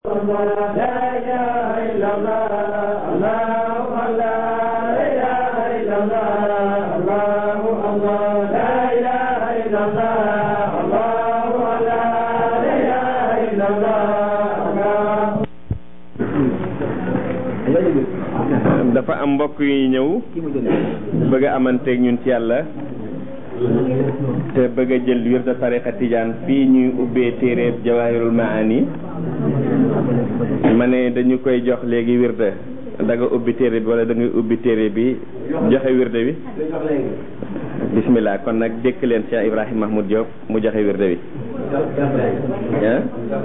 dafa am mbokk yu ñëw bëgg a amanteeg ñun ci yàlla te bëgg a jël wirda tariqa tijaan fii ñuy ubbee téeréeb jawahirul maani ma ne dañu koy jox léegi wirda da nga ubbi téere bi wala da ngay ubbi téere bi joxe wirda bi bismillah kon nag dékk leen Cheikh Ibrahim Mahmoud Diop mu joxe wirda bi ah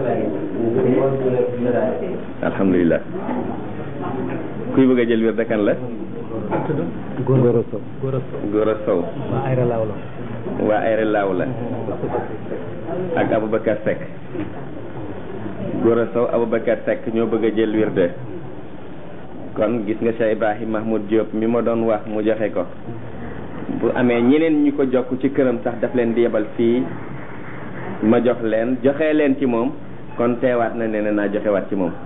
alhamdulilah kuy bëgg a jël wirda kan la Gora Sow Gora Sow waa Ayra Laaw la waa Ayra Laaw la ak Aboubacar Seck Gora Sow Aboubacar Seck ñoo bëgg a jël wirde kon gis nga Cheikh Ibrahim Mahmoud Diop mi ma doon wax mu joxe ko bu amee ñeneen ñu ko jokk ci këram sax daf leen di yebal fii ma jox leen joxe leen ci moom kon teewaat na ne naa joxewaat ci moom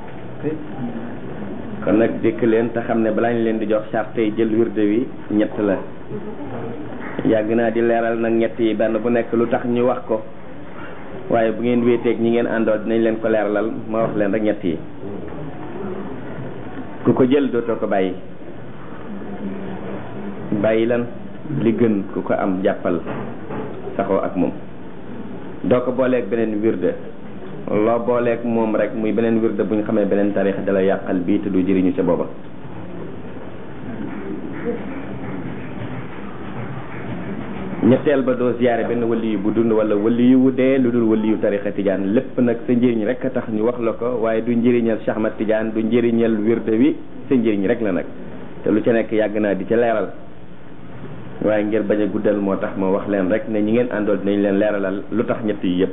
kon nag dëkk leen te xam ne balaa ñu leen di jox charte yi jël wirde wi ñett la yàgg naa di leeral nag ñett yi benn bu nekk lu tax ñu wax ko waaye bu ngeen wéeteeg ñi ngeen àndoo dinañ leen ko leeralal ma wax leen rek ñett yi ku ko jël dootoo ko bàyyi bàyyi lan li gën ku ko am jàppal saxoo ak moom doo ko booleeg beneen wirde loo booleeg moom rek muy beneen wirde bu ñu xamee beneen tarix dala yàqal bii te du jëriñu ca booba ñetteel ba doo ziyaare benn wali yu bu dund wala wali yu wu dee lu dul wali yu tarixa tijaan lépp nag sa njëriñ rek a tax ñu wax la ko waaye du njëriñal Cheikh Ahmad Tijaan du njëriñal wirde wi sa njëriñ rek la nag te lu ca nekk yàgg naa di ca leeral waaye ngir bañ a guddal moo tax ma wax leen rek ne ñi ngeen àndool dinañ leen leeralal lu tax ñett yi yëpp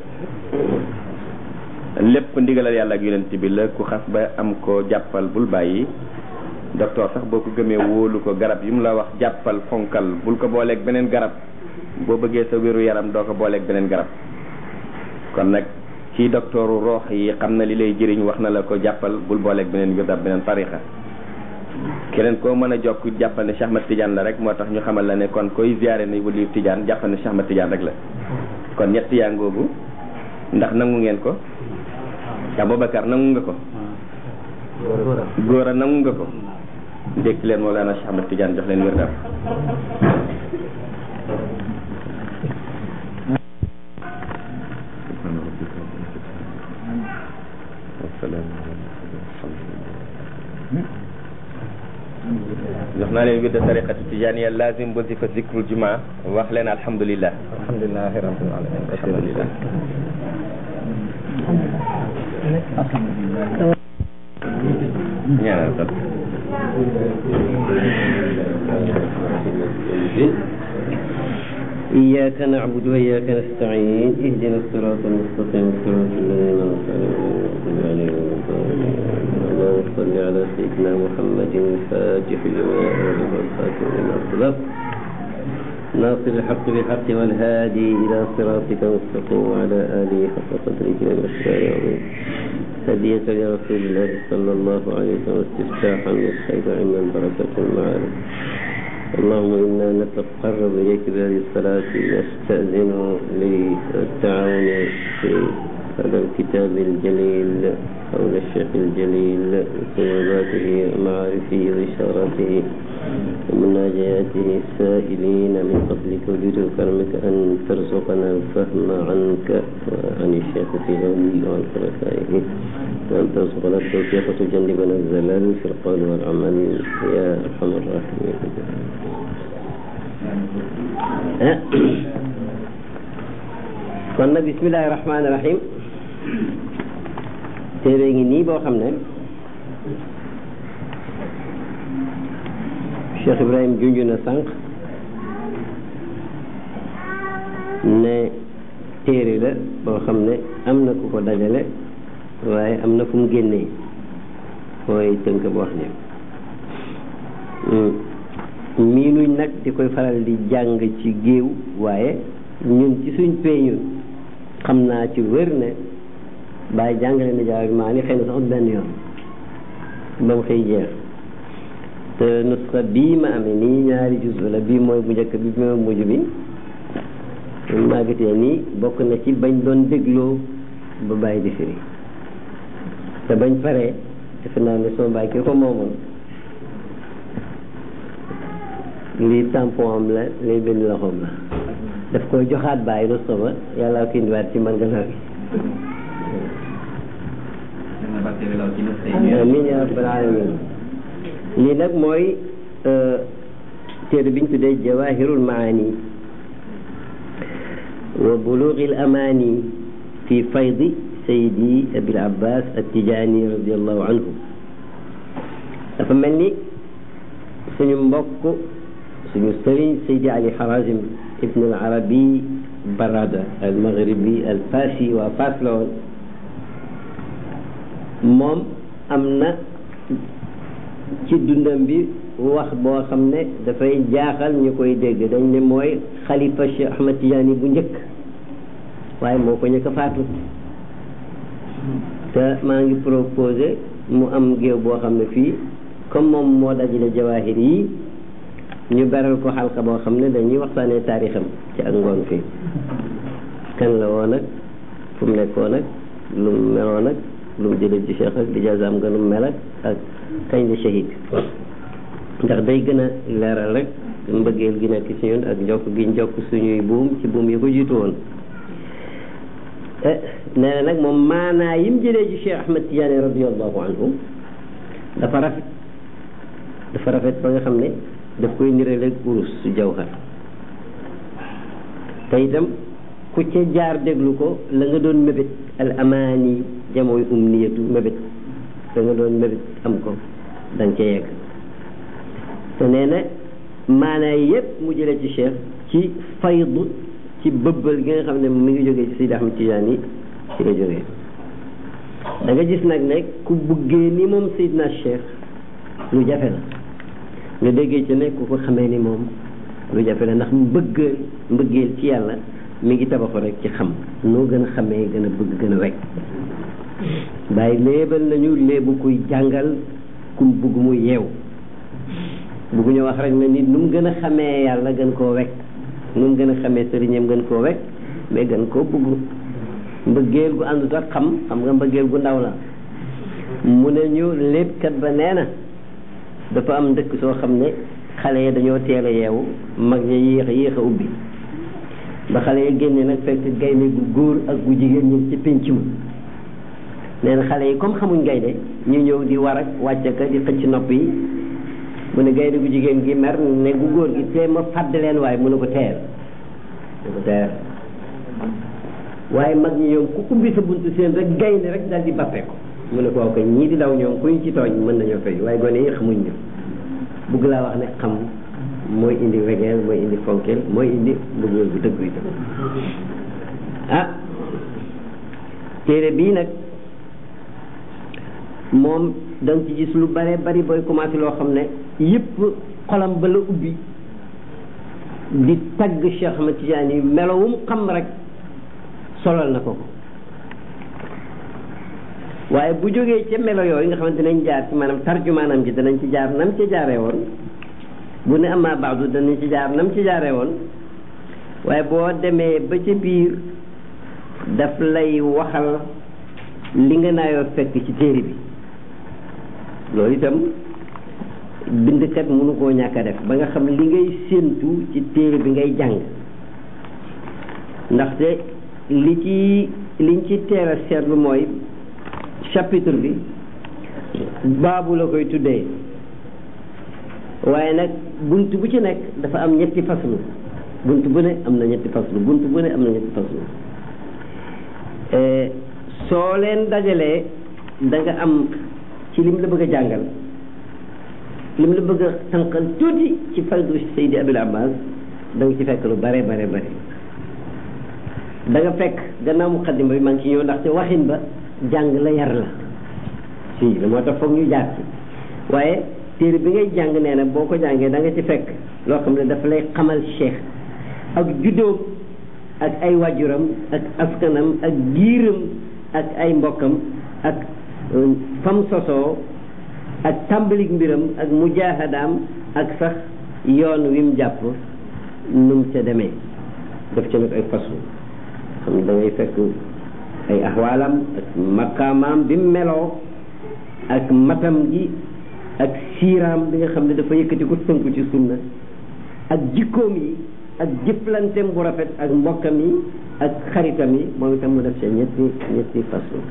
lépp ndigalal yàlla ak yonent bi la ku xas ba am ko jàppal bul bàyyi docteur sax boo ko gëmee wóolu ko garab yi mu la wax jàppal fonkal bul ko booleeg beneen garab boo bëggee sa wéru yaram doo ko booleeg beneen garab kon nag ci docteuru roox yi xam na li lay jëriñ wax na la ko jàppal bul booleeg beneen wirda beneen tarixa keneen koo mën a jokk jàppal ne Cheikh Ahmad Tidiane la rek moo tax ñu xamal la ne kon koy ziyaare ne waliyu Tidiane jàppal ne Cheikh Ahmad Tidiane rek la kon ñett yaa ngoogu ndax nangu ngeen ko Aboubacar nangu nga ko góor a nangu nga ko dékk leen Mawlana Cheikh Ahmad Tidiane jox leen wirdam jox naa leen wirda tariqati tijaniya lazim wasifa zikrul juma wax leen alhamdulillah alhamdulilah rabbil alamin alhamdulillah ñaanal ko إياك نعبد وإياك نستعين اهدنا الصراط المستقيم صراط الذين أنعمت عليهم اللهم صل على سيدنا محمد الفاتح لما أغلق الخاتم لما سبق ناصر الحق بالحق والهادي إلى صراطك المستقيم وعلى آله حق قدره والمسلم العظيم هدية لرسول الله صلى الله عليه وسلم استفتاحا للخير علما بركة المعارف اللهم إنا نتقرب إليك بهذه الصلاة نستأذن للتعاون في هذا الكتاب الجليل حول الشيخ الجليل وصعوباته ومعارفه وإشاراته ومناجاته السائلين من فضلك وجود كرمك أن ترزقنا الفهم عنك وعن الشيخ في علمه وعن خلفائه وأن ترزقنا التوفيق وتجنبنا الزلال في القول والعمل يا أرحم الراحمين kon nag bismillahi rahmaani rahim téere ngi nii boo xam ne Cheikh Ibrahim junj na sànq ne téere la boo xam ne am na ku ko dajale waaye am na fu mu génnee mooy tënk bu wax ne miinuñ nag di koy faral di jàng ci géew waaye ñun ci suñ pee ñun xam naa ci wér ne bàyyi jàngale na jawaahirul maani xëy na sax benn yoon ba mu xëy jeex te nusxa bii ma amee nii ñaari juz la bii mooy bu njëkk bi bi mooy mujj bi maa gisee nii bokk na ci bañ doon dégloo ba bàyyi di firi te bañ paree defe naa ne soo bàyyi ki ko moomoon lii tampon am la lii benn loxoom la daf koy joxaat bàyyi nusxa ba yàlla ko indiwaat ci man gannaaw gi amiin yaa rabbal alamin lii nag mooy téere biñ tuddee jawahirul maani wa bulughil amani fi faydi sayidi abil abbas attijani radiallahu anhu dafa mel ni suñu mbokk suñu sëriñ sayidi ali harazim ibn al arabi barada al maghribi al fasi waa fas la woon moom am na ci dundam bi wax boo xam ne dafay jaaxal ñu koy dégg dañ ne mooy xalifa Cheikh Ahmad Tidiane bu njëkk waaye moo ko njëkk a faatu te maa ngi proposé mu am géew boo xam ne fii comme moom moo dajale jawaahir yi ñu beral ko xalka boo xam ne dañuy waxtaanee taarixam ci ak ngoon fii kan la woon ak fu mu nekkoon ak lu mu meloon ak lu mu jëlee ci cheikh ak di jazaam nga lu mu mel ak ak kañ la shahid ndax day gën a leeral rek mbëggeel gi nekk ci ñun ak njokk gi njokk suñuy buum ci buum yi ko jiitu woon nee na nag moom maanaa yim jëlee ci Cheikh Ahmad Tidiane radiallahu anhu dafa rafet dafa rafet ba nga xam ne daf koy nirale urus su jawhar te itam ku ca jaar déglu ko la nga doon mébét al amaani jamooy umniyatu mébét la nga doon mébét am ko da nga ca yegg te nee na maanaa yépp mu jëlee ci cheikh ci faydu ci bëbbal gi nga xam ne mi ngi jógee ci Seydi Ahmad Tijaan yi ci la jógee da nga gis nag ne ku buggee ni moom Seydina Cheikh lu jafe la nga déggee ci ne ku ko xamee ni moom lu jafe la ndax mbëggeel mbëggeel ci yàlla mi ngi tabaxu rek ci xam noo gën a xamee gën a bëgg gën a wekk bàyyi léebal nañu léebu kuy jàngal kum bugg mu yeew bugguñu wax rek na nit nu mu gën a xamee yàlla gën koo wekk nu mu gën a xamee sëriñam gën koo wekk mais gën koo bugg mbëggeel gu àndut ak xam xam nga mbëggeel gu ndaw la mu ne ñu léppkat ba nee na dafa am dëkk soo xam ne xale yi dañoo teel a yeewu mag ña yéex a yéex a ubbi ba xale yi génne nag fekk gaynde gu góor ak gu jigéen ñi ci pénc ma nee na xale yi comme xamuñ gaynde ñu ñëw di war ak wàcce ka di xëcc nopp yi mu ne gaynde gu jigéen gi mer ne gu góor gi tee ma fàdd leen waaye mu ne ko teel mu ko teel waaye mag ñi ñoom ku ubbi sa buntu seen rek gaynde rek daal di bappe ko mu ne ko waaw kay ñii di daw ñoom kuñ ci tooñ mën nañoo fay waaye gone yi xamuñ ñu bugg laa wax ne xam mooy indi wegeel mooy indi fonkeel mooy indi mbëggeel bu dëggu itam ah téere bii nag moom da nga ci gis lu bare bari booy commencé loo xam ne yëpp xolam ba la ubbi di tagg Cheikh Ahmad Tidiane yi melowum xam rek solal na ko ko waaye bu jógee ca melo yooyu nga xamante dinañ jaar ci maanaam tarjumaanam ji danañ ci jaar nam ci jaaree woon bu ne ama baadu danañ ci jaar nam ci jaaree woon waaye boo demee ba ca biir daf lay waxal li nga naayoo fekk ci téere bi loolu itam bindkat mënu koo ñàkk a def ba nga xam li ngay séentu ci téere bi ngay jàng ndaxte li ci liñ ci teel a seetlu mooy chapitre bi baabu la koy tuddee waaye nag bunt bu ci nekk dafa am ñetti faslu bunt bu ne am na ñetti faslu bunt bu ne am na ñetti faslu soo leen dajalee da nga am ci lim la bëgg a jàngal lim la bëgg a tànqal tuuti ci faydu Seydi Abil Abbas da nga ci fekk lu bare bare bare da nga fekk gannaaw muqaddima bi maa ngi ci ñëw ndaxte waxin ba jàng la yar la si la moo tax foog ñu jaar ci waaye téere bi ngay jàng nee na boo ko jàngee da nga ci fekk loo xam ne dafa lay xamal cheikh ak juddoom ak ay waajuram ak askanam ak giiram ak ay mbokkam ak fam sosoo ak tàmbalik mbiram ak mujaahadaam ak sax yoon wi mu jàpp nu mu ca demee def ca nag ay façon xam ne da ngay fekk ay axwaalam ak maqaamaam bi mu meloo ak matam gi ak siiraam bi nga xam ne dafa yëkkati ko tënku ci sunna ak jikkoom yi ak jëflanteem bu rafet ak mbokkam yi ak xaritam yi moom itam mu def ca ñetti ñetti façon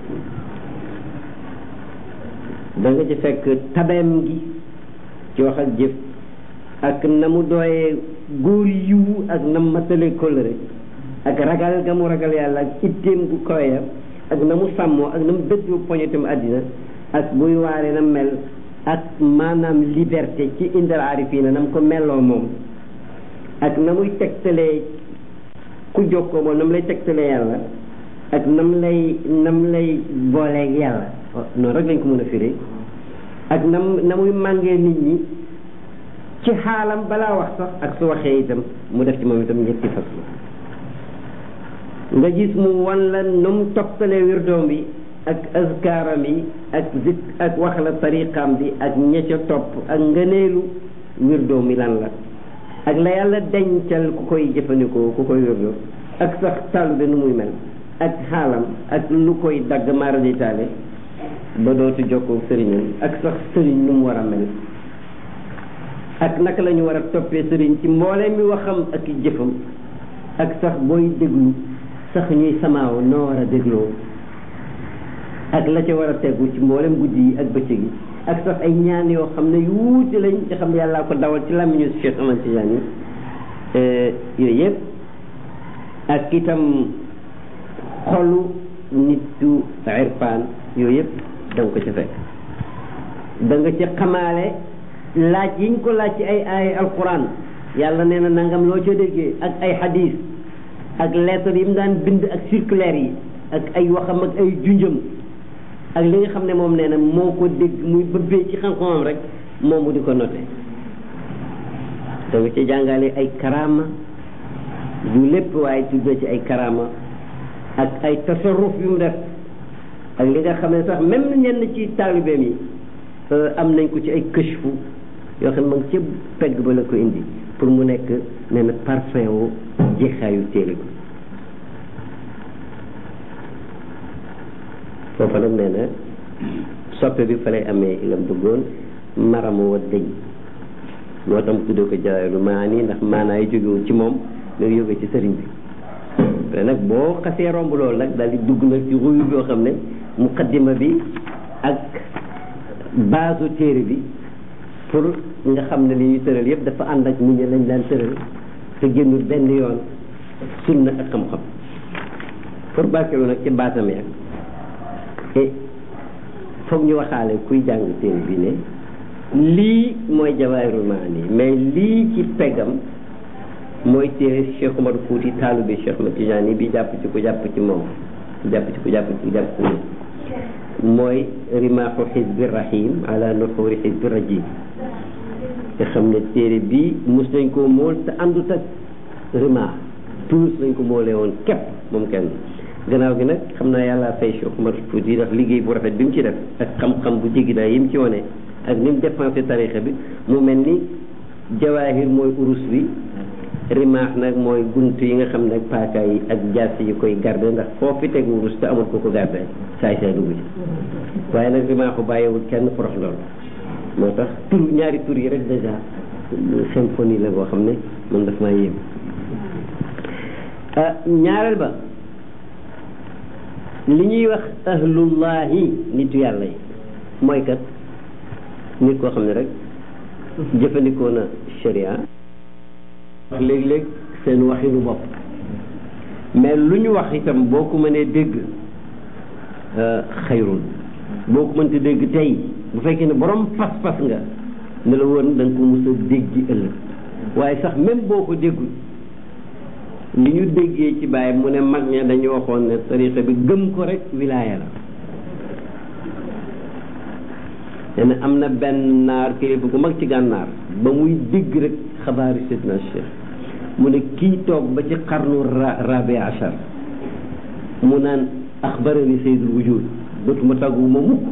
da nga ci fekk tabeem gi ci wax ak jëf ak na mu dooyee góor yiwu ak na mu matale kóllëre ak ragal ga mu ragal yàlla ak itteem gu koya ak na mu sàmmoo ak na mu dëddoo poñetam àddina ak buy waare na mel ak maanaam liberté ci indal aarifiina na mu ko melloo moom ak na muy tegtalee ku jokkoo moom na mu lay tegtalee yàlla ak na mu lay na mu lay booleeg yàlla noonu rek lañ ko mën a firi ak na mu na muy màngee nit ñi ci xaalam balaa wax sax ak su waxee itam mu def ci moom itam ñetti fas nga gis mu wan la nu mu toppalee wirdoom bi ak azkaaram yi ak zik ak wax la tariqaam bi ak ña ca topp ak ngëneelu wirdoom mi lan la ak la yàlla dencal ku koy jëfandikoo ku koy wirdo ak sax tàllu nu muy mel ak xaalam ak lu koy dagg maaraditaale ba dootu jokkoo sëriñam ak sax sëriñ nu mu war a mel ak naka la ñu war a toppee sëriñ ci mbooleem mi waxam ak jëfam ak sax booy déglu sax ñuy samaaw noo war a dégloo ak la ca war a tegu ci mboolem guddi yi ak bëccëg yi ak sax ay ñaan yoo xam ne yu wuute lañ nga xam ne yàllaa ko dawal ci làmmiñu Cheikh Ahmad Tidiane yooyu yëpp ak itam xolu nitu irfaan yooyu yëpp da nga ko ca fekk da nga ca xamaale laaj yiñ ko laaj ci ay ay alquran yàlla nee na nangam loo ca déggee ak ay hadis ak lettre yi mu daan bind ak circulaire yi ak ay waxam ak ay junjam ak li nga xam ne moom nee na moo ko dégg muy bëbbee ci xam-xamam rek moom mu di ko noté da nga ci jàngale ay karama du lépp waaye tuddee ci ay karama ak ay tasarruf yu mu def ak li nga xam ne sax même ñenn ci taalibeem yi am nañ ko ci ay këchfu yoo xam ne ma ngi ci pegg ba la ko indi pour mu nekk nee na parfum wu jeexaayu téere bi foofa nag nee na soppe bi fa lay amee lam bëggoon maramu wa dëñ moo tax mu tuddee ko jawaaru maani ndax maanaa yi jógewul ci moom nga jóge ci sëriñ bi te nag boo xasee romb loolu nag daal di dugg nag ci ruyu boo xam ne muqaddima bi ak base téere bi pour nga xam ne li ñuy tëral yëpp dafa ànd ak nit ñi lañ daan tëral te génnul benn yoon sunna ak xam-xam pour barkeelu nag ci baatam ya et foog ñu waxaale kuy jàng téere bi ne lii mooy jawaahirul maani mais lii ci peggam mooy téere Cheikh Omar Fouti taalu bi Cheikh Ahmad Tidiane bi jàpp ci ku jàpp ci moom jàpp ci ku jàpp ci ku jàpp ci moom mooy rimaaxu xisbi rahim ala nuxuri xisbi rajim te xam ne téere bi mus nañ koo mool te àndut ak rimaax tous lañ ko moolee woon képp moom kenn gannaaw gi nag xam naa yàlla fay Cheikh Omar Fouti ndax liggéey bu rafet bi mu ci def ak xam-xam bu jéggi daay yi mu ci wane ak ni mu dépensé tarixa bi mu mel ni jawaahir mooy urus bi rimaax nag mooy gunt yi nga xam ne ak paaka yi ak jaas yi koy garde ndax foo fi teg wurus te amul ko ko garde saay saay dugg ci waaye nag rimaaxu bàyyiwul kenn porox loolu moo tax tur ñaari tur yi rek déjà symphonie la boo xam ne man daf maa yéem ñaareel ba li ñuy wax ahlullahi nitu yàlla yi mooy kat nit koo xam ne rek jëfandikoo na sharia wax léeg-léeg seen waxinu bopp mais lu ñu wax itam boo ko mënee dégg xayrun boo ko mënti dégg tey bu fekkee ne borom pas-pas nga ne la woon da nga ko mos a dégg ëllëg waaye sax même boo ko déggul li ñu déggee ci bàyyi mu ne mag ña dañu waxoon ne tarixa bi gëm ko rek wilaaya la te ne am na benn naar kilifa gu mag ci gànnaar ba muy dégg rek xabaari sidna cheikh mu ne kii toog ba ci xarnu rabi achar mu naan axbarani sayyidul wujud dootuma tàggu ma mukk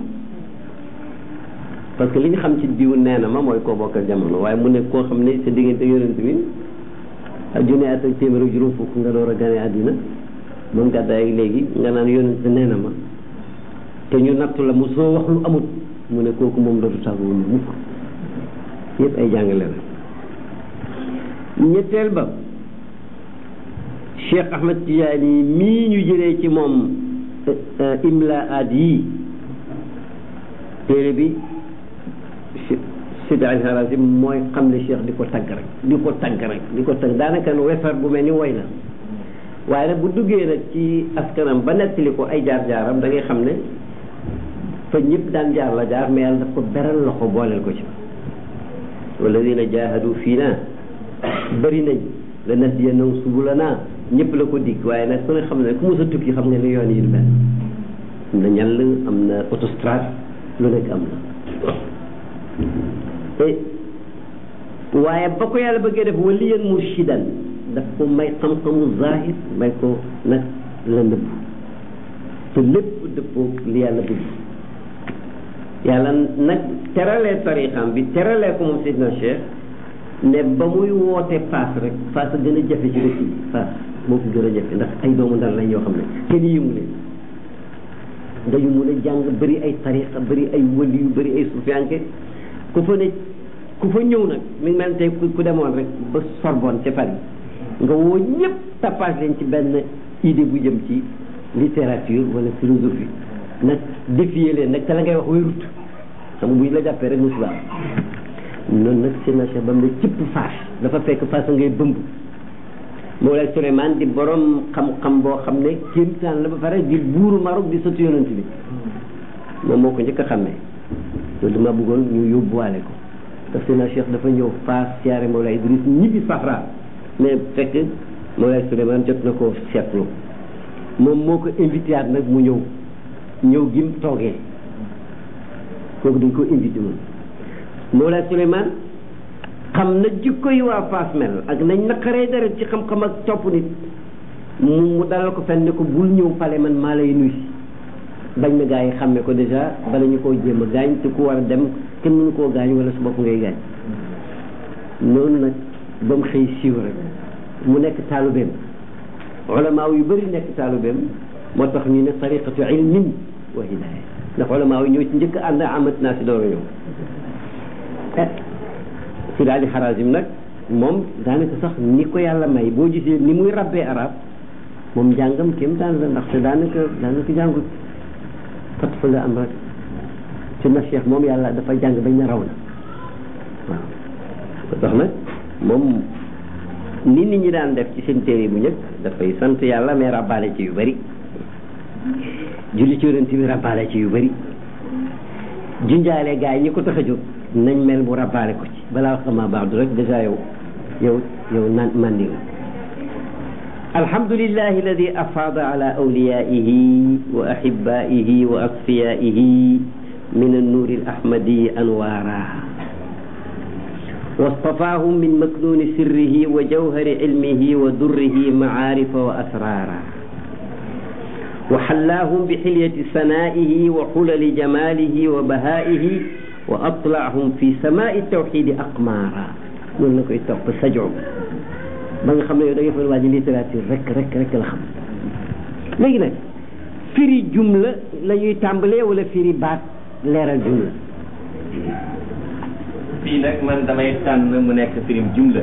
parce que li ñu xam ci diw nee na ma mooy koo bokkal jamono waaye mu ne koo xam ne sa diggante yonent bi ak junne at ak téeméer ak juróom fukk nga door a gane àddina moom gàddaay ak léegi nga naan yonent nee na ma te ñu nattu la mu soo wax lu amut mu ne kooku moom dootu tàggu ma mukk yëpp ay jàngale la ñetteel ba Cheikh Ahmed Tidiane mii ñu jëlee ci moom imlaat yi téere bi Sidi al Harazim mooy xam ne Cheikh di ko tagg rek di ko tagg rek di ko tagg daanaka wefar bu mel ni woy la waaye nag bu duggee nag ci askanam ba nettali ko ay jaar-jaaram da ngay xam ne fa ñëpp daan jaar la jaar mais yàlla daf ko beral loxo booleel ko ci walladina jahadu fii naa bëri nañ la nahdiyannahum subulanaa ñëpp la ko dikk waaye nag ku ne xam ne ku mos a tukki xam nga ne yoon yi du benn am na ñàll am na autostrade lu nekk am na waaye ba ko yàlla bëggee def waliyan murshidan daf ko may xam-xamu zahir may ko nag la nëbb te lépp dëppoo li yàlla bëgg yàlla nag teralee tarixam bi teralee ko moom Seydina Cheikh ne ba muy woote paas rek paas a gën a jafe ci dëkk yi paas moo ko gën a jafe ndax ay doomu ndar lañ yoo xam ne kenn yëngu leen dañu mun a jàng bëri ay tariqa bëri ay wëli yu bëri ay sufiyanke ku fa ne ku fa ñëw nag mi ngi mel tey ku demoon rek ba Sorbonne ca Paris nga woo ñëpp tapage leen ci benn idée bu jëm ci littérature wala philosophie nag défier leen nag te la ngay wax wérut xam nga bu ñu la jàppee rek musiba noonu nag seen Cheikh ba mu ne cëpp faas dafa fekk faas ngay bëmb Mawlaay Souleymane di borom xam-xam boo xam ne kéemtaan la ba pare di buuru Maroc di sëtu yonent bi moom moo ko njëkk a xàmmee loolu dama bëggoon ñu yóbbuwaale ko parce que na Cheikh dafa ñëw faas siyaare Mawlaay Idriss ñibbi Sahra mais fekk Mawlaay Souleymane jot na ko seetlu moom moo ko invité at nag mu ñëw ñëw gim toogee kooku dañ ko invité moom Mawlaay Souleymane xam na jikko yi waa Fass mel ak nañ naqaree deret ci xam-xam ak topp nit mu mu dalal ko fenn ne ko bul ñëw pale man maa lay nuy si bañ na gaa yi xàmme ko dèjà bala ñu koo jéem a gaañ te ku war a dem kenn mënu koo gaañ wala su bopp ngay gaañ noonu nag ba mu xëy siiw rek mu nekk taalubeem ulamaaw yu bëri nekk taalubeem moo tax ñu ne tariqatu ilmin wa hidaaya ndax ulamaaw yi ñoo ci njëkk ànd amat naa si door a ñëw si daal di xarasim nag moom daanaka sax ni ko yàlla may boo gisee ni muy rabbee arab moom njàngam kéem daan la ndaxte daanaka daanaka jàngut fat fa la am rek si na cheikh moom yàlla dafa jàng bañ na raw na waaw ko tax nag moom ni nit ñi daan def ci seen téere bu njëkk dafay sant yàlla mais rabbaale ci yu bëri julli ci yonent bi rabbaale ci yu bëri junjaale gaa yi ñi ko tax a jóg nañ mel mu rabbaale ko ci balaa wax ama baax du rek dèjà yow yow yow naan mandi nga alhamdulillahi alladi afaada ala awliyaihi wa ahibaihi wa asfiyaihi min annuuri alahmadi anwaara واصطفاهم من مكنون سره وجوهر علمه ودره معارف وأسرارا وحلاهم بحلية سنائه وحلل جماله وبهائه وأطلعهم في سماء التوحيد أقمارا noonu la koy topp sajoo ba nga xam ne yow da nga fa waa ji littérature rek rek rek la xam léegi nag firi jumla la ñuy tàmbalee wala firi baat leeral jumla fii nag man damay tànn mu nekk firim jumla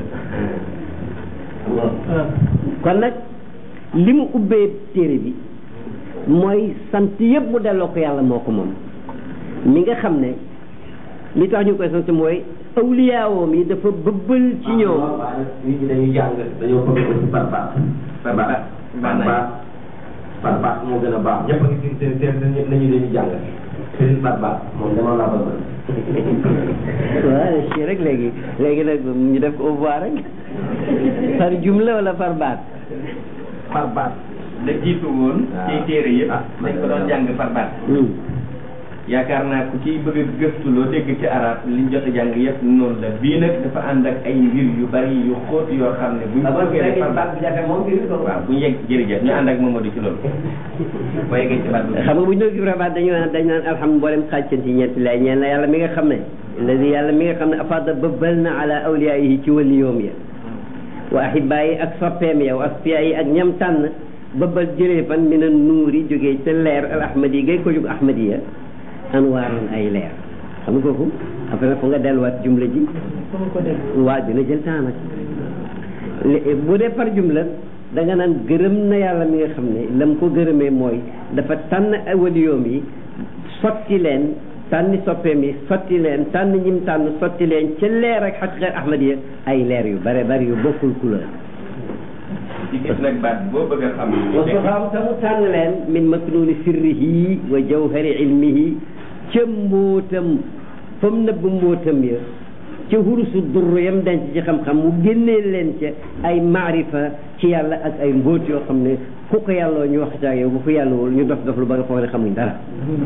kon nag li mu ubbee téere bi mooy sant yëpp mu delloo ko yàlla moo ko moom mi nga xam ne li tax ñu koy sant mooy awliyaawoom yi dafa bëbbal ci ñoom nit ñi dañuy jàng dañoo bëgg ko ci par baax par baax par baax par baax moo gën a baax ñëpp a ngi ci seen seen nañu dañuy jàng seen par baax moom dama laa bëgg waaw si rek léegi léegi nag ñu def ko au revoir rek par jumla wala par baat par baax la jiitu woon ci téere yëpp dañ ko doon jàng par baat yaakaar naa ku ciy bëgg a gëstu loo dégg ci arab liñ jot a jàng yëpp noonu la bii nag dafa ànd ak ay mbir yu bari yu xóot yoo xam ne buñ ko bëggee defar baat bi jafe moom mbir ko waaw bu ñu yegg jërëjëf ñu ànd ak Mamadou ci loolu boo yeggee ci baat bi xam nga bu ñu doon gis rabaat dañu naan dañu naan alhamdulilah mboolem xàcceen ci ñeenti lay ñeen la yàlla mi nga xam ne alladi yàlla mi nga xam ne afada bëbbal na ala awliyaayihi ci wali yoom ya wa ahibaa yi ak soppeem ya wa asfiya yi ak ñam tànn bëbbal jëlee fan mi na nuuri jógee ca leer al ahmadi gay ko jóg ahmadiya anwaaroon ay leer xam nga kooku après nag fu nga delluwaat jumla ji waa dina jël temps nag bu dee par jumla da nga naan gërëm na yàlla mi nga xam ne lam ko gërëmee mooy dafa tànn waliyoom yi sotti leen tànni soppeem yi sotti leen tànn ñim tànn sotti leen ca leer ak xaqiqa ahmadiya ay leer yu bare bari yu bokkul couleur ci gis nag baat boo bëgg a xam wa suxaam ta mu tànn leen min maknuuni sirrihi wa jawhari ilmihi ca mbóotam fa mu nëbb mbóotam ya ca hurusu durr yam denc ci xam-xam mu génnee leen ca ay maarifa ci yàlla ak ay mbóot yoo xam ne ku ko yàlloo ñu wax ca yow bu ko yàllawul ñu dof dof lu ba nga foog ne xamuñ dara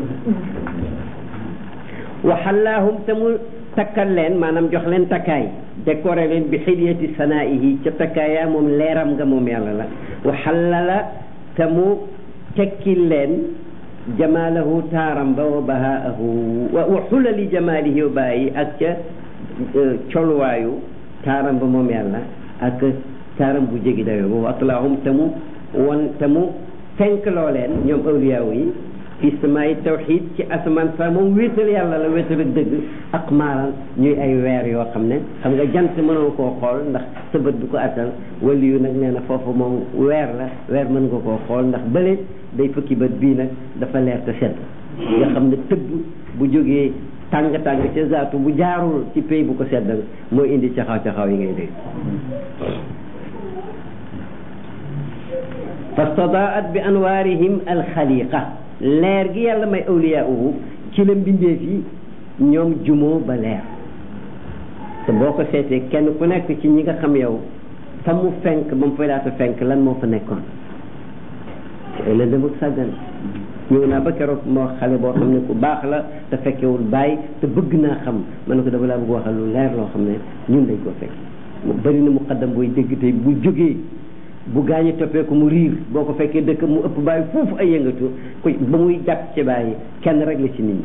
wa xallaahum te mu takkal leen maanaam jox leen takkaay décoré leen bi xilyati sanaihi ca takkaaya moom leeram nga moom yàlla la wa xallala te mu tekkil leen jamaalahu taaram ba wa bahaahu wa xulali jamaalihi wa baayi ak ca colwaayu taaram ba moom yàlla ak taaram bu jégi dayoo boobu atlaahum te mu won te mu fenkloo leen ñoom awliyaaw yi fi samaay tawxid ci asamaan sa moom wéetal yàlla la wéetal ak dëgg ak maaral ñuy ay weer yoo xam ne xam nga jant mënoo koo xool ndax sa bët du ko attan wali yu nag nee na foofu moom weer la weer mën nga koo xool ndax bële day fukki bët bii nag dafa leer te sedd nga xam ne tëbb bu jógee tàng tàng ca zaatu bu jaarul ci pay bu ko seddal mooy indi caxaw caxaw yi ngay dégg fastadaat bi anwaarihim alxaliqa leer gi yàlla may awliyaauhu ci la mbindeef yi ñoom jumoo ba leer te boo ko seetee kenn ku nekk ci ñi nga xam yow fa mu fenk ba mu fay laata fenk lan moo fa nekkoon ay la dem ak sàggan ñëw naa ba keroog moo xale boo xam ne ku baax la te fekkewul bàyyi te bëgg naa xam ma ne ko dama laa bëgg waxal lu leer loo xam ne ñun dañ koo fekk mu bëri na muqaddam booy dégg tey bu jógee bu gaañu toppee ko mu riir boo ko fekkee dëkk mu ëpp bàyyi foofu ay yëngatu ku ba muy jàpp ci bàyyi kenn rek la ci nit ñi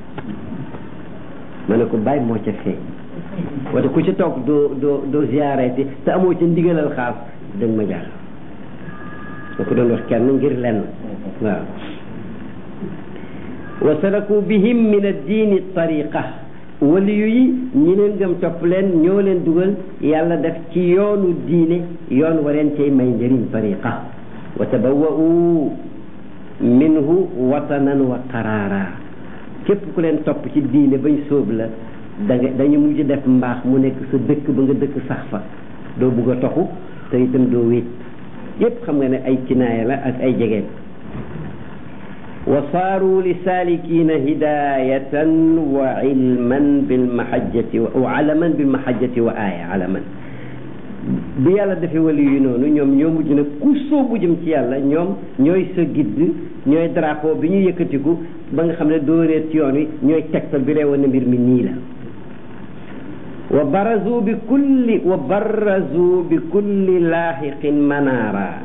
ma ne ko bàyyi moo ca feeñ wala ku ci toog doo doo doo ziyaareti te amoo ca ndigalal xaas da nga ma jaaxal da ko doon wax kenn ngir lenn waaw wa salaku bihim min addiini tariqa waliyu yi ñi leen gëm topp leen ñoo leen dugal yàlla def ci yoonu diine yoon wa leen cay may njëriñ tariqa wa tabawwa'u minhu watanan wa qaraara képp ku leen topp ci diine bañ sóob la da nga dañu mujj def mbaax mu nekk sa dëkk ba nga dëkk sax fa doo bugg a toxu te itam doo wéet yépp xam nga ne ay kinaaya la ak ay jegeen wa saaru li saalikiina hidayatan wa ilman bilmahajjati wa alaman bilmahajjati wa aaya alaman bi yàlla defee wali yu noonu ñoom ñoo mujj nag ku soobu jëm ci yàlla ñoom ñooy sa gidd ñooy drapeau bi ñu yëkkatiku ba nga xam ne doo réer ci yoon wi ñooy tegtal bi reewoon na mbir mi nii la wa barazu bi kulli wa barazu bi kulli laaxiqin manaara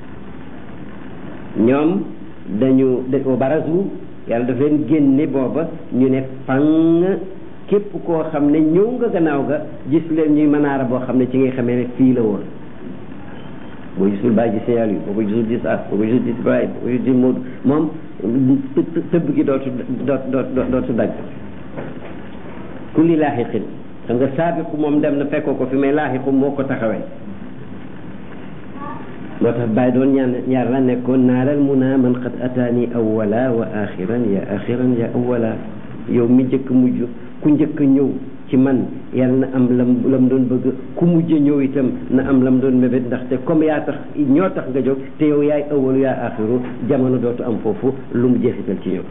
ñoom dañu wa barazu yàlla daf leen génne booba ñu ne fang képp koo xam ne ñëw nga gannaaw ga gis leen ñuy manaara boo xam ne ci ngay xamee ne fii la woon boo gisul bàyyi gis yàlla yi boo ko gisul gis as boo ko gisul gis Ibrahima boo ko gisul gis Modou moom tëbb gi dootu dootu dootu dagg kulli laaxiqin xam nga saabiqu moom dem na fekkoo ko fi may laaxiqu moo ko taxawee moo tax bàyyi doon ñaan yàlla nekkoon naalal munaa man qad ataani awwala wa axiran ya axiran ya awwala yow mi njëkk mujj ku njëkk ñëw ci man yàlla na am lam lam doon bëgg ku mujj ñëw itam na am lam doon mébét ndaxte comme yaa tax ñoo tax nga jóg te yow yaay awalu yaa axiru jamono dootu am foofu lu mu jeexital ci ñëw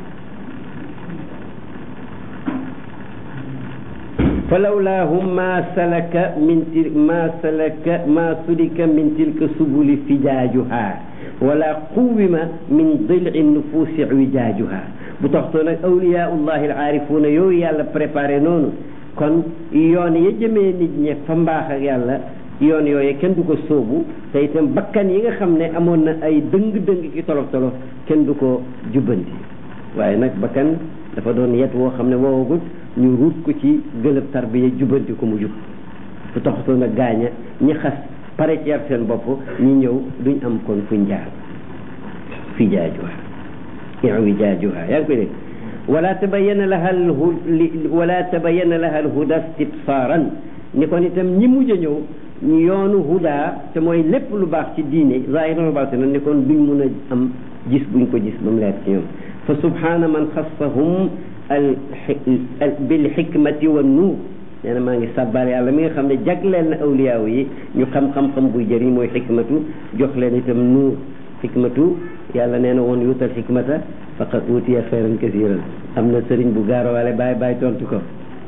falawlaahum ma salaka min til ma salaka ma sulika min tilka subuli fijaajuha wala quwima min dili nufuusi wijaajuha bu toxtoo nag awliyaullahi al aarifuuna yooyu yàlla préparé noonu kon yoon ya jëmee nit ñi fa mbaax ak yàlla yoon yooyu kenn du ko sóobu te itam bakkan yi nga xam ne amoon na ay dëng-dëng ki tolof tolof kenn du ko jubbanti waaye nag bakkan dafa doon yet woo xam ne woowagut ñu ruut ko ci gëlëb tarbiya jubbanti ko mu jub bu toxtoo nag gaaña ñi xas pare ci yar seen bopp ñi ñëw duñ am kon fuñ jaar fi jaajuha iwi jaajuha yaa ngi koy dégg wala tabayana laha al wala tabayana laha al huda istibsaaran ni kon itam ñi mujj a ñëw yoonu huda te mooy lépp lu baax ci diine zahiran wa batinan ni kon duñ mun a am gis buñ ko gis ba mu leer ci ñoom fa subhana man xassahum al bil xikmati wa nuur nee na maa ngi sàbbaal yàlla mi nga xam ne jagleel na awliyaaw yi ñu xam-xam-xam buy jëriñ mooy xikmatu jox leen itam nuur xikmatu yàlla nee na woon yuutal xikmata faqad utiya xayran kasiran am na sëriñ bu gaarowaale bàyyi bàyyi tontu ko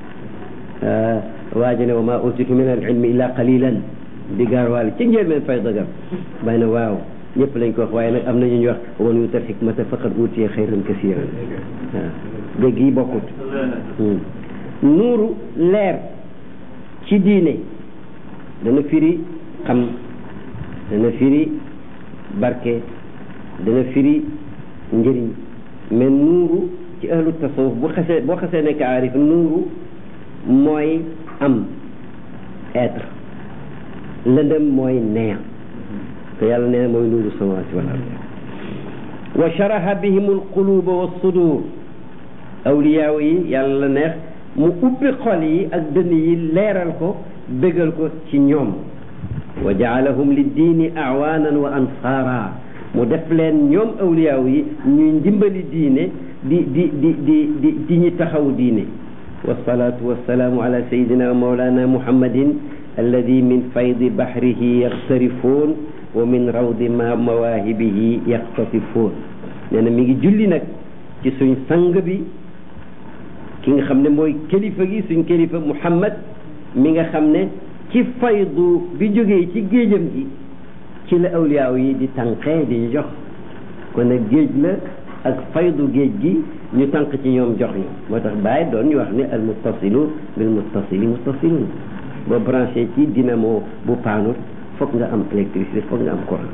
waaji ne wa ma utitu min al ilmi illa qalilan di gaarowaale ci njëlbeen fay dëggam bàyyi na waaw ñëpp lañ ko wax waaye nag am na ñu ñu wax woon yuutal xikmata faqad utiya xayran kasiran waaw dégg yi bokkut nuuru leer ci diine dana firi xam dana firi barke dana firi njëriñ mais nuuru ci ahlu tasawuf bu xasee boo xasee nekk aarif nuuru mooy am être lëndëm mooy neex te yàlla nee na mooy nuuru samawaati wal ard wa sharaha bihim alquluba wa sudur awliyaaw yi yàlla la neex mu ubbi xol yi ak dënn yi leeral ko bégal ko ci ñoom wa jaalahum li diini awaanan wa ansaara mu def leen ñoom awliyaaw yi ñuy ndimbali diine di di di di di di ñi taxaw diine wasalaatu wasalaamu ala sayidina wa mawlana muhammadin alladi min faydi bahrihi yaxtarifuun wa min rawdi ma mawaahibihi yaxtatifuun nee na mi ngi julli nag ci suñ sang bi ki nga xam ne mooy kilifa gi suñ kilifa muhammad mi nga xam ne ci faydu bi jógee ci géejam gi ci la awliyaaw yi di tànqee di ñu jox kon nag géej la ak faydu géej gi ñu tànq ci ñoom jox ñu moo tax bàyyi doon ñu wax ne al muttasilu bil muttasili muttasilun boo branché ci dynamo bu paanut foog nga am électricité foog nga am courant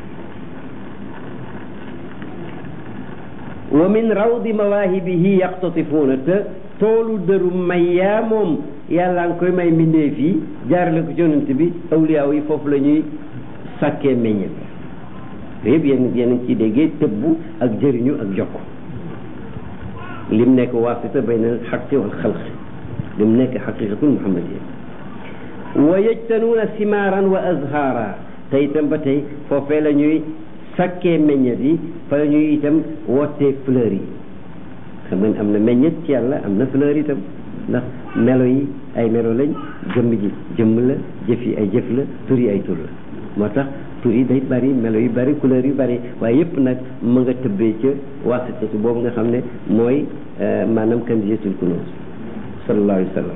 wa min rawdi mawaahibihi yaqtatifuuna te toolu dëru may yaa moom yàlla nga koy may mbindeef yi jaarale ko ci yonent bi awliyaaw yi foofu la ñuy sàkkee meññet yëpp yéen yéen ciy déggee tëbbu ak jëriñu ak jokko lim nekk waasita bayna al xaqi wal xalqi lim nekk xaqiqatul muhammadiya wa yajtanuuna simaaran wa azhaara te itam ba tey foofee la ñuy sàkkee meññet yi fa la ñuy itam wootee fleur yi xam nga am na meññet ci yàlla am na fleur itam ndax melo yi ay melo lañ jëmm ji jëmm la jëf yi ay jëf la tur yi ay tur la moo tax tur yi day bari melo yu bari couleur yu bari waaye yëpp nag mu nga tëbbee ca wasitatu boobu nga xam ne mooy maanaam kanziyatul kunuuz sallallahu alayhi wa sallam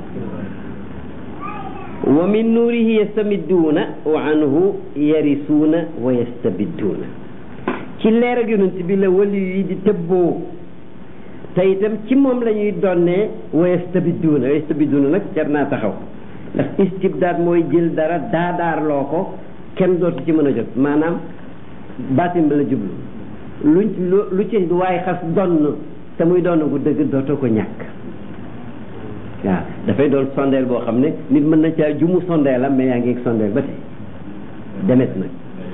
wa min nuurihi yastamidduuna wa anhu yarisuuna wa yastabidduuna ci leer ak yonent bi la wali yi di tëbboo te itam ci moom la ñuy donnee wa yastabidduuna wa yastabidduuna nag jar naa taxaw ndax istibdaad mooy jël dara daadaarloo ko kenn dootu ci mën a jot maanaam baatin bi la jublu luñ lu ci waaye xas donn te muy donn gu dëgg dootoo ko ñàkk waaw dafay doon sondeel boo xam ne nit mën na caa jumu sondeel am mais yaa ngi sondeel ba tey demet nag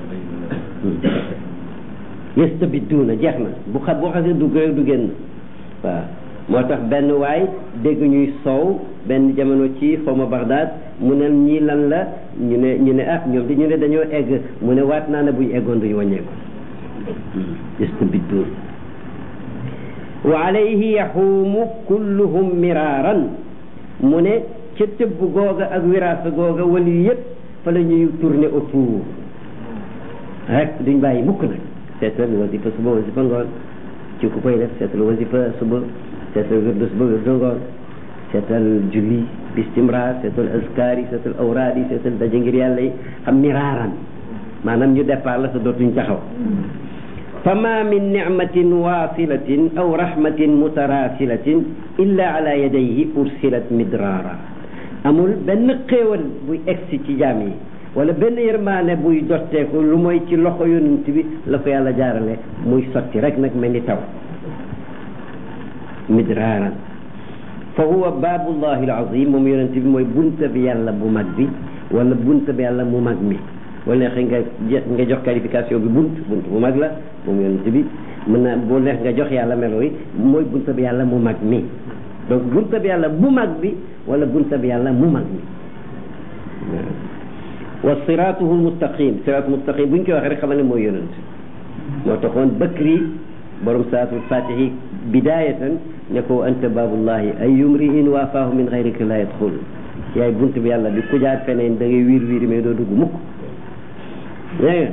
yastabidduuna jeex na bu xa boo xasee dugg rek du génn waaw moo tax benn waay dégg ñuy soow benn jamono ci xawma Bagdad mu ne ñii lan la ñu ne ñu ne ah ñoom di ñu ne dañoo egg mu ne waat naa ne buñ eggoon duñu wàññeeku yastabidduun wa alayhi yaxuumu kulluhum miraaran mu ne ca tëbb googa ak wiraasa googa wali yëpp fa la ñuy tourner autour rek duñ bàyyi mukk nag seetal wasifa suba wasifa ngoon ci ku koy def seetal wasifa suba seetal wirdu suba wirdu ngoon seetal julli bistimraar seetal askar yi seetal awraad yi seetal daje ngir yàlla yi xam miraaran maanaam ñu départ la sa dootuñ taxaw fama min nicmatin wasilatin aw rahmatin mutarasilatin illa ala yadayhi ursilat midrara amul benn xéewal buy egsi ci jaam yi wala benn yërmaane buy dotteeku lu mooy ci loxo yonent bi la ko yàlla jaarale muy sotti rek nag mel ni taw midraaran fa huwa baabullahi alazim moom yonent bi mooy bunta bi yàlla bu mag bi wala bunta bi yàlla mu mag mi wala neex nga nga jox qualification bi bunt bunt bu mag la moom yonent bi mën na boo neex nga jox yàlla melo yi mooy bunta bi yàlla mu mag mi donc bunta bi yàlla bu mag bi wala bunta bi yàlla mu mag mi wa siratuhu almustaqim siratu mustaqim bu ñu koy waxee rek xamal ne mooy yonent moo taxoon bakri borom salaatul fatihi bidayatan ne ko anta baabullahi ay yumriin waafaahu min xayrika la yadxul yaay bunt bi yàlla bi ku jaar feneen da ngay wiir wiir mais doo dugg mukk dégg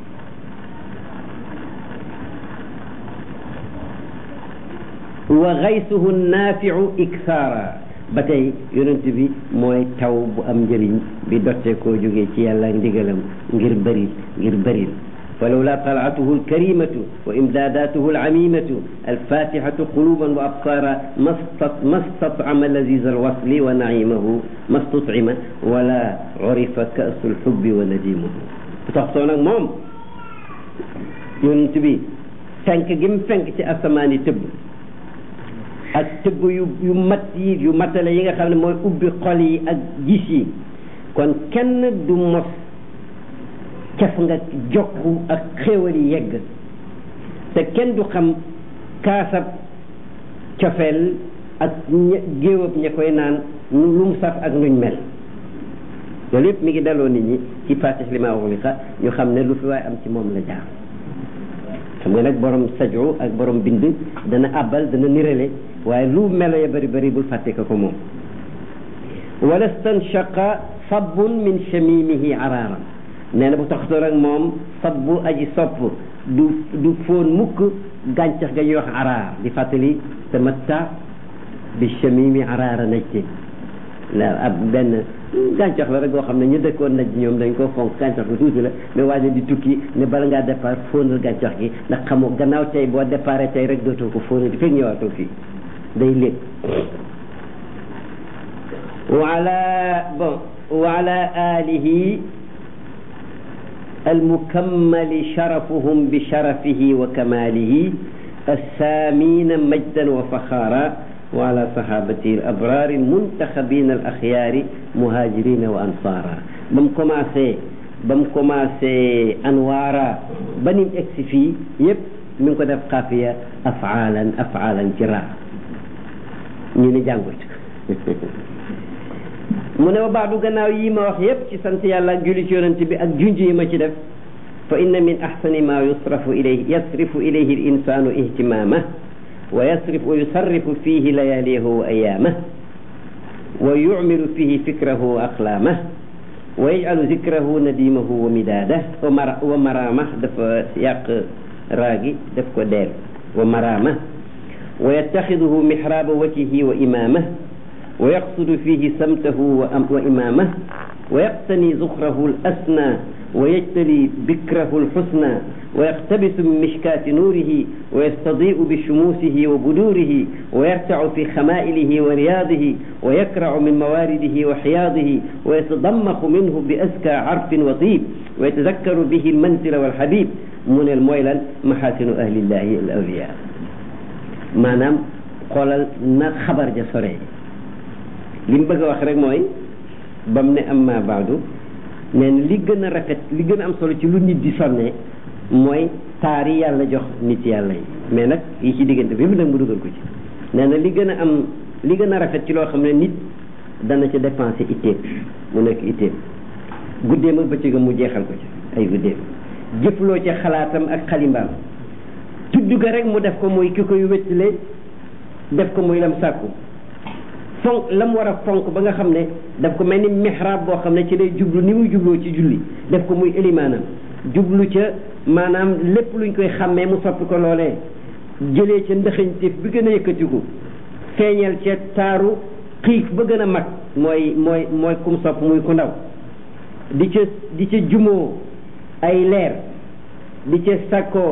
nga wa gaysuhu naafiu iksaara ba tey yonent bi mooy taw bu am njëriñ bi dotte koo jógee ci yàlla ndigalam ngir bëri ngir bëril falawla talaatuhu alkarimatu wa imdaadatuhu alamimatu alfatihatu quluban wa absara ma statcama laziza alwasli wa naimahu ma stutcima wala urifa kaasu lxubbi wa nadimuhu bu tax soo nag moom yonent bi fenk gi mu fenk ci asamaan yi tëbb ak tëbb yu yu mat yi yu matale yi nga xam ne mooy ubbi xol yi ak gis yi kon kenn du mos caf nga jokku ak xéewal yi yegg te kenn du xam kaasab cofeel ak ña géewab ña koy naan lu mu saf ak nuñ mel loolu yëpp mi ngi daloo nit ñi ci fatih li ma uxliqa ñu xam ne lu fi waaye am ci moom la jaar xam nga nag borom sajo ak borom bind dana àbbal dana nirale waaye lu melo ya bëri bëri bul fàtte ko ko moom wala stanshaqa sabbun min chamimihi araaran nee na bu taxatoor ak moom sabbu aji sopp du du foon mukk gàncax ga ñuy wax araar di fàttali tamatta bi chamimi araara najte la ab benn gàncax la rek boo xam ne ñu dëkkoon naj ñoom dañ koo fonk gàncax bu tuuti la mais waaye di tukki ne bala ngaa départ fóonal gàncax gi ndax xamoo gannaaw tey boo départ tey rek dootoo ko fóonal di fekk ñëwaatoo fii day léeg waala bon waala alihi almukammali sharafuhum bi sharafihi wa kamalihi السامين مجدا وفخارا وعلى صحابته الأبرار المنتخبين الأخيار مهاجرين وأنصارا بم كوماسي بم كوماسي أنوارا بني اكسفي يب من كو دef قافية أفعالا أفعالا جرا ñu ne jàngut mu ne wa baadu gannaaw yi ma wax yépp ci sant yàlla ak julli ci yonent bi ak junj yi ma ci def fa inna min ahsani ma yusrafu ilayhi yasrifu ilayhi al insanu ihtimamah ويصرف ويصرف فيه لياليه وأيامه ويعمل فيه فكره وأقلامه ويجعل ذكره نديمه ومداده ومرامه دف سياق راقي دف دير ومرامه ويتخذه محراب وجهه وإمامه ويقصد فيه سمته وإمامه ويقتني زخره الأسنى ويجتلي بكره الحسنى ويقتبس من مشكاة نوره ويستضيء بشموسه وبدوره ويرتع في خمائله ورياضه ويكرع من موارده وحياضه ويتضمخ منه بأزكى عرف وطيب ويتذكر به المنزل والحبيب من المويلا محاسن أهل الله الأولياء ما نام قال خبر جسري لم بقى وخرج موي بمن أما بعد nee na li gën a rafet li gën a am solo ci lu nit di sonne mooy taar yi yàlla jox nit yàlla yi mais nag yi ci diggante bi mu nag mu dugal ko ci nee na li gën a am li gën a rafet ci loo xam ne nit dana ci dépenser itteem mu nekk itteem guddeem ak bëccëgam mu jeexal ko ci ay guddeem jëfloo ci xalaatam ak xalimbaam tudd ga rek mu def ko muy ki koy wéttale def ko muy lam sàkku fonk la mu war a fonk ba nga xam ne daf ko mel ni mihrab boo xam ne ci lay jublu ni muy jubloo ci julli def ko muy élimaanam jublu ca maanaam lépp luñ koy xàmmee mu soppi ko loolee jëlee ca ndëxañteef bi gën a yëkkatiku feeñal ca taaru xiif ba gën a mag mooy mooy mooy kum sopp muy ku ndaw di ca di ca jumoo ay leer di ca sakkoo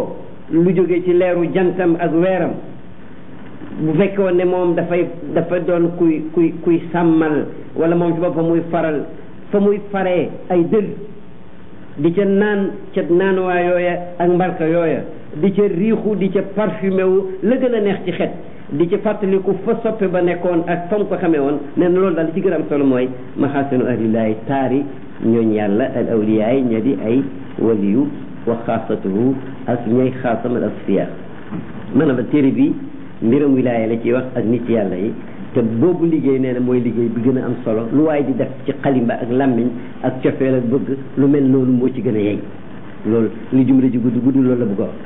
lu jóge ci leeru jantam ak weeram bu fekkoon ne moom dafay dafa doon kuy kuy kuy sàmmal wala moom ci boppam muy faral fa muy faree ay dël di ca naan ca naanuwaa yooya ak mbarka yooya di ca riixu di ca parfumé wu la gën a neex ci xet di ca fàttaliku fa soppe ba nekkoon ak fa mu ko xamee woon nee na loolu daal li ci gën a am solo mooy maxaasinu ahlillaahi taari ñooñ yàlla al awliyaay ña di ay waliyu wa xaasatuhu ak ñay xaasam al asfiya maanaam téere bi mbiram wilaaya la ciy wax ak nit yàlla yi te boobu liggéey nee na mooy liggéey bi gën a am solo lu waaye di def ci xalimba ak làmmiñ ak cofeel ak bëgg lu mel noonu moo ci gën a yey loolu li jumle ji gudd gudd loolu la bëgg a wax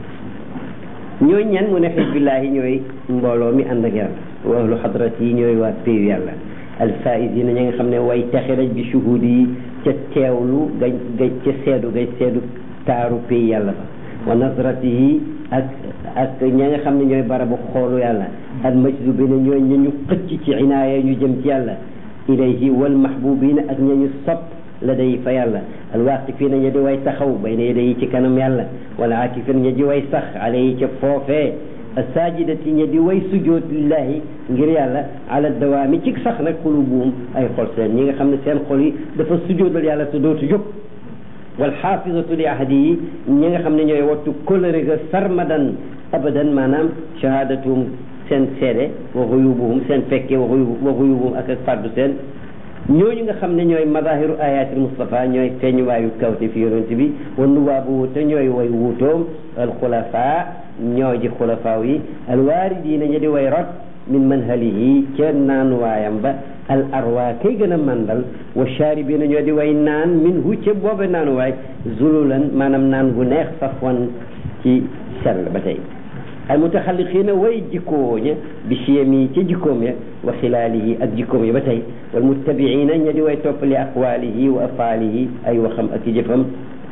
ñooy ñan mu ne xisbillaahi ñooy mbooloo mi ànd ak yàlla wa ahlu xadrat yi ñooy waa péeyu yàlla alfaisina ñi nga xam ne way texe raj bi shuhudi yi ca teewlu gañ ga ca seedu gay seedu taaru péeyu yàlla ba wa nasrati yi ak ak ña nga xam ne ñooy barabu xoolu yàlla al majzubina ñooy ña ñu xëcc ci inaaya ñu jëm ci yàlla ilayhi wal mahbubina ak ña ñu sopp la day fa yàlla alwaqifina ña di way taxaw bayna yaday ci kanam yàlla wala akifina ña di way sax alayhi ca foofee asajidati ña di way sujood lillahi ngir yàlla ala dawaami ci sax nag xulubuum ay xol seen ñi nga xam ne seen xol yi dafa sujoodal yàlla te dootu jóg wal xaafisatu li ahadi yi ñi nga xam ne ñooy wattu kóllëre ga sarmadan abadan maanaam shahadatum seen seede wa xuyubuhum seen fekke wa xuyubuhum ak ak fàddu seen ñooñu nga xam ne ñooy madahiru ayatil Mustafa ñooy feeñuwaayu kawte fi yonent bi wa nuwaabu te ñooy way wuutoom alxulafa ñoo ji xulafaaw yi alwaaridiina ña di way rot min manhalihi ca naanuwaayam ba al arwa kay gën a mandal wa shaaribina ñoo di way naan min hu ca boobe naanuwaay zululan maanaam naan gu neex safwan ci sell ba tey al mutaxalliqiina way jikkoo ña bi siyam yi ca jikkoom ya wa xilaalihi ak jikkoom ya ba tey wal muttabiina ña di way topp li aqwaalihi wa afaalihi ay waxam ak i jëfam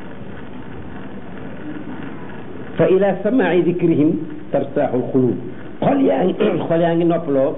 fa ila samaai dikrihim tartaaxul xulub xol yaa ngi xol yaa ngi noppaloo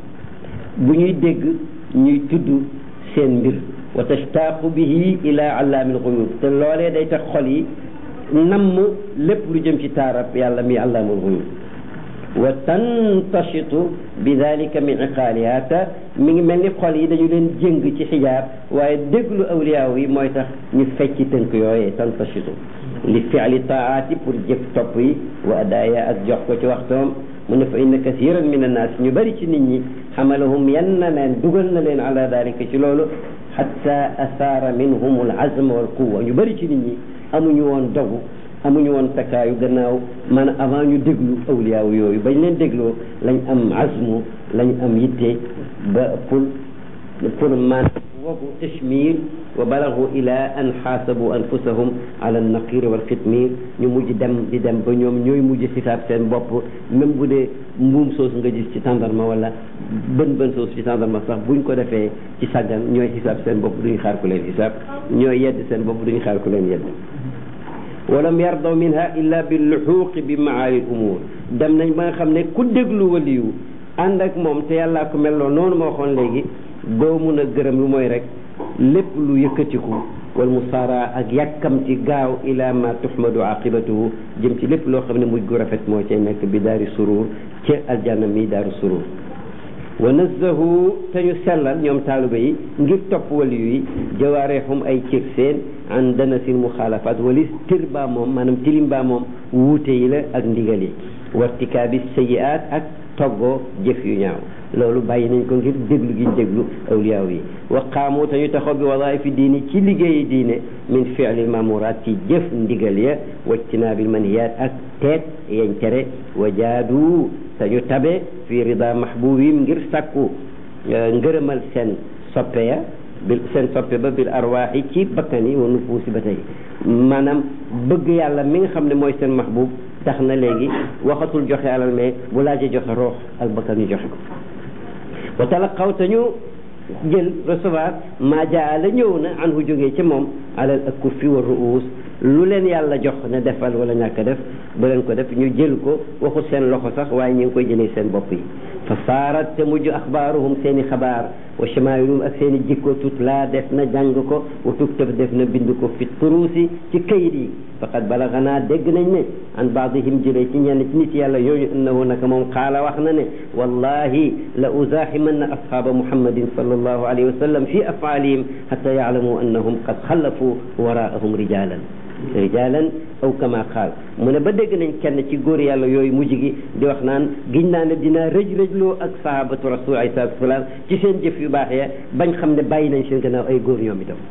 bu ñuy dégg ñuy tudd seen mbir wa tashtaqu bihi ila allaamil xuyub te loolee day tax xol yi namm lépp lu jëm ci taarab yàlla mi allaamul xuyub wa tantashitu bi dalika min iqaaliha te mi ngi mel ni xol yi dañu leen jëng ci xijaab waaye déglu awliyaaw yi mooy tax ñu fecci tënk yooyee tantashitu li fi'li taati pour jëf topp yi wa adaaya ak jox ko ci waxtoom mu ne fa inna kasiran min annaas ñu bëri ci nit ñi xamalahum yan na leen dugal na leen ala dalika ci loolu xatta asaara minhum al azm wal quwa ñu bëri ci nit ñi amuñu woon dogu amuñu woon takkaayu gannaaw maanaam avant ñu déglu awliyaaw yooyu bañ leen dégloo lañ am azmu lañ am yitte ba pour pour man wogu tashmir wa balagu ila an xaasabu anfusahum ala naqir wal xitmir ñu mujj dem di dem ba ñoom ñooy mujj xisaab seen bopp même bu dee mbuum soos nga gis ci tàndarma wala bën bën soos ci tàndarma sax buñ ko defee ci sàggan ñooy xisaab seen bopp duñu xaar ku leen xisaab ñooy yedd seen bopp duñu xaar ku leen yedd walam yardaw minha illa bi luxuuqi bi maali l umur dem nañ ba nga xam ne ku déglu waliyu ànd ak moom te yàllaa ko melloo noonu ma waxoon léegi doo mun a gërëm lu mooy rek lépp lu yëkkatiku wal musaara ak yàkkamti gaaw ila ma tuhmadu aqibatuhu jëm ci lépp loo xam ne mujj gu rafet moo cay nekk bi daari surur ca aljanna mi daaru surur wa nazzahu te ñu sellal ñoom taaliba yi ngir topp waliyu yi jawaareexum ay cër seen an danasil muxaalafat walis tir baa moom maanaam tilim baa moom wuute yi la ak ndigal yi wartikaabi sayiaat ak toggoo jëf yu ñaaw loolu bàyyi nañ ko ngir déglu gi déglu awliyaaw yi wa qaamu te ñu taxaw bi wadaifi diini ci liggéeyi diine min fi'lil mamuraat ci jëf ndigal ya wajtinaabil manhiyaat ak teet yañ tere wa jaadu te ñu tabe fi rida mahbubim ngir sàkku ngërëmal seen soppe ya bil seen soppe ba bil arwaaxi ci bakkan yi wa nufuusi ba tey maanaam bëgg yàlla mi nga xam ne mooy seen mahbub tax na léegi waxatul joxe alal mais bu laajee joxe roox ak bakkan ñu joxe ko wa talaqaw te ñu jël recevoir maa jaa la ñëw na an hu jógee ca moom alal ak kuffi wa ruus lu leen yàlla jox ne defal wala ñàkk def bu leen ko def ñu jël ko waxul seen loxo sax waaye ñu ngi koy jëlee seen bopp yi fa saarat te mujj axbaaruhum seen i xabaar wa chamailuhum ak seen i jikko tutla def na jàng ko wa tuktab def na bind ko fi turuusi ci kayit yi faqad balaganaa dégg nañ ne an baadihim jëlee ci ñenn ci nit yàlla yooyu annahu naka moom xaala wax na ne wallahi la uzaaximanna ashaaba muhammadin sallallahu alayhi wa sallam fi afaalihim xata yaalamu annahum qad xallafu waraahum rijalan rijalan aw kama qaal mu ne ba dégg nañ kenn ci góor yàlla yooyu mujj gi di wax naan giñ naa ne dinaa rëj rëjloo ak sahabatu rasul alayhi salatu wasalaam ci seen jëf yu baax ya bañ xam ne bàyyi nañ seen gannaaw ay góor ñoom itam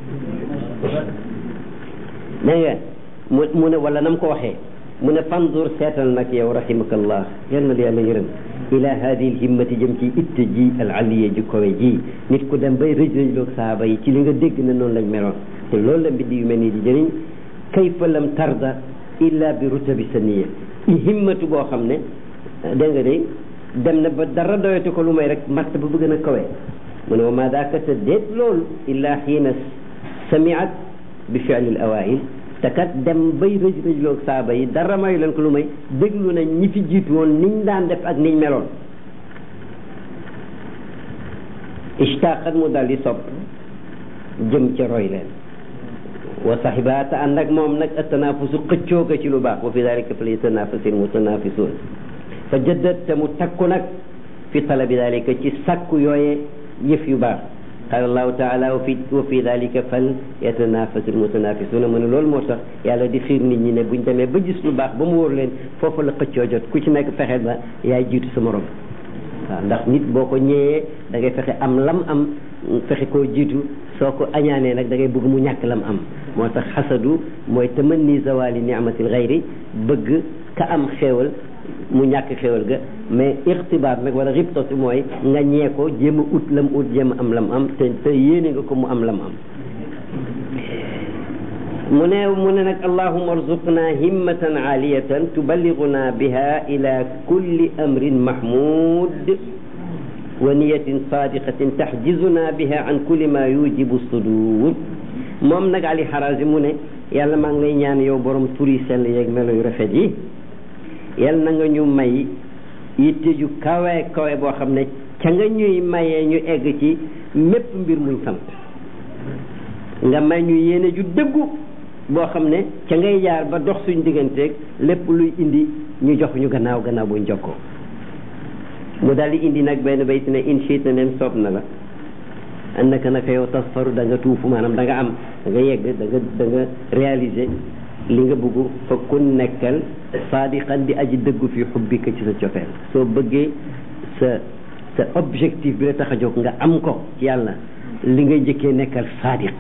dégg nga mu mu ne wala nam ko waxee mu ne fanzur seetal nag yow rahimakallah yal na yàlla yërëm ila hadi l himmati jëm ci itte ji al aliya ji kowe ji nit ku dem bay rëj rëjloog sahaba yi ci li nga dégg ne noonu lañ meloon te loolu la mbindi yu mel nii di jëriñ kayfa lam tarda illa bi rutabi saniya himmatu boo xam ne dégg nga de dem na ba dara doyatu ko lu may rek matt ba bëgg na kawe mu ne wa ma daaka te déet loolu illa xiina samiat bi fi'li al awail te kat dem bay rëj rëjloog saaba yi dara mayu leen ko lu may déglu nañ ñi fi jiitu woon niñ daan def ak niñ meloon ishtaqat mu dal di sopp jëm ca roy leen wa saxiba te ànd ak moom nag attanaafusu xëccoo ko ci lu baax wa fi dalika fal yatanaafasil mutanaafisuun fa jëddat te mu takku nag fi talabi dalika ci sakku yooye yëf yu baax qaala allahu taala wa fi wa fi dalika fal yatanaafasil mutanaafisuuna mu ne loolu moo tax yàlla di xiir nit ñi ne buñ demee ba gis lu baax ba mu wóor leen foofu la xëccoo jot ku ci nekk fexe ba yaay jiitu sa morom waaw ndax nit boo ko ñëwee da ngay fexe am lam am fexe koo jiitu soo ko añaanee nag da ngay bëgg mu ñàkk lam am moo tax xasadu mooy tamanni zawali ni'matil xayri bëgg ka am xéewal mu ñàkk xéewal ga mais ixtibaar nag wala ribtatu mooy nga ñee ko jéem a ut lam ut jéem a am lam am te te yéene nga ko mu am lam am mu ne mu ne nag allahuma arzuqna himmatan aaliyatan tuballiguna biha ila kulli amrin mahmud wa niyatin sadiqatin taxjizuna biha an kulli ma yujibu sudur moom nag ali xaraasi mu ne yàlla maa ngi lay ñaan yow borom turi sell yeeg melo yu rafet yi yàlla na nga ñu may yitte ju kawe kawe boo xam ne ca nga ñuy mayee ñu egg ci mépp mbir muñ sant nga may ñu yéene ju dëggu boo xam ne ca ngay jaar ba dox suñ digganteeg lépp luy indi ñu jox ñu gannaaw gannaaw buñ jokkoo mu daal di indi nag benn bayt ne in shiita nem soob na la annaka naka yow tasfaru da nga tuufu maanaam da nga am da nga yegg da nga da nga réaliser li nga bëgg fa ku nekkal saadiqan di aji dëggu fi xubbika ci sa cofeel soo bëggee sa sa objectif bi la tax a jóg nga am ko ci yàlla li ngay njëkkee nekkal saadiq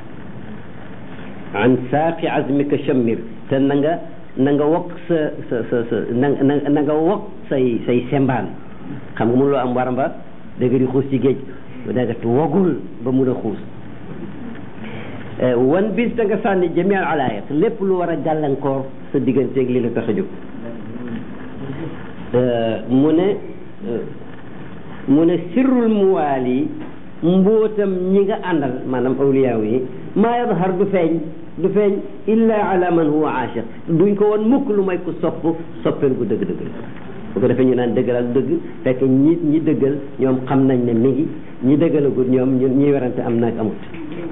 an saaqi azmika shammir te na nga na nga wokk sa sa sa sa na na nga wokk say say sembaan xam nga mënuloo am waramba dëgg di xuus ci géej ba dëgg wogul ba mun a xuus wan bis da nga sànni jami al alaayat lépp lu war a gàllankoor sa digganteeg li la tax a jóg mu ne mu ne sirrul muwaali mbootam ñi nga àndal maanaam awliyaaw yi maa yadhar du feeñ du feeñ illa ala man huwa aashiq duñ ko woon mukk lu may ku sopp soppeel gu dëgg dëgg bu ko defee ñu naan dëggal ak dëgg fekk ñi ñi dëggal ñoom xam nañ ne mi ngi ñi dëggalagul ñoom ñun ñi werante am naag amut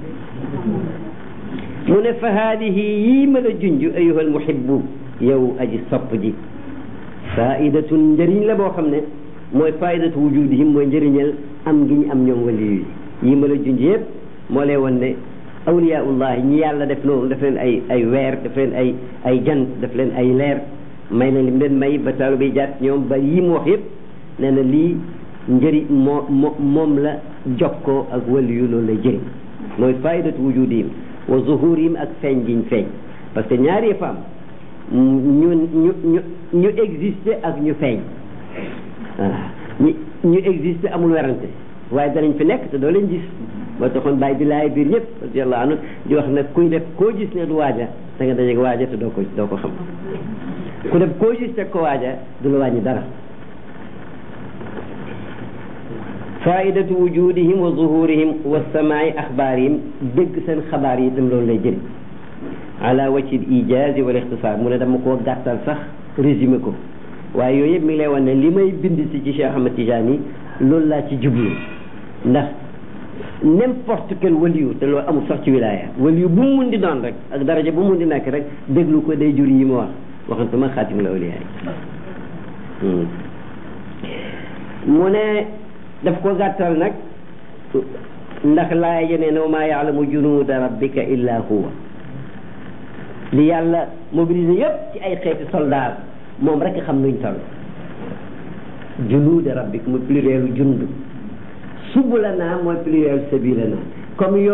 mu ne fa haadihi yii ma la junj ayuha almuhibbu yow aji sopp ji faidatun njëriñ la boo xam ne mooy faidatu wujudihim mooy njëriñal am gi ñu am ñoom waliyu yi yii ma la junj yëpp moo lay won ne awliyaullahi ñi yàlla def loolu def leen ay ay weer def leen ay ay jant def leen ay leer may leen lim leen may ba taalu bi jaat ñoom ba yii mu wax yëpp nee na lii njëriñ moo moo moom la jokkoo ak waliyu loolu lay jëriñ mooy faidatu wujudihim wa zuhurihim ak feeñ giñ feeñ parce que ñaari yëpp am ñu ñu ñu ñu exister ak ñu feeñ waaw ñu ñu exister amul werante waaye danañ fi nekk te doo leen gis moo taxoon bàyyi di laay biir ñëpp radiyallahu anhu di wax nag kuy def koo gis ne du waaja da nga dajeeg waaja te doo ko doo ko xam ku def koo gis teg ko waaja du la wàññi dara faidatu wujudihim wa zuhurihim wa samaai axbaarihim dégg seen xabaar yi itam loolu lay jëriñ ala wajhi l ijazi wal ixtisaar mu ne dama koo gàttal sax résumé ko waaye yooyu yëpp mi ngi lay wan ne li may bind si ci Cheikh Ahmad Tijani yi loolu laa ci jublu ndax n'importe quel waliyu te loolu amul sax ci wilaya waliyu bu mu mun di doon rek ak daraja bu mu mun di nekk rek déglu ko day jur yi ma wax waxantuma xaatim la awliya yi mu ne daf ko gàttal nag ndax laaya jënee ne wa maa yaalamu junuuda rabbika illa huwa li yàlla mobilisé yëpp ci ay xeeti soldat moom rek xam nuñ toll junuuda rabbika mu plurielu jund subulana mooy pluriel sabilana comme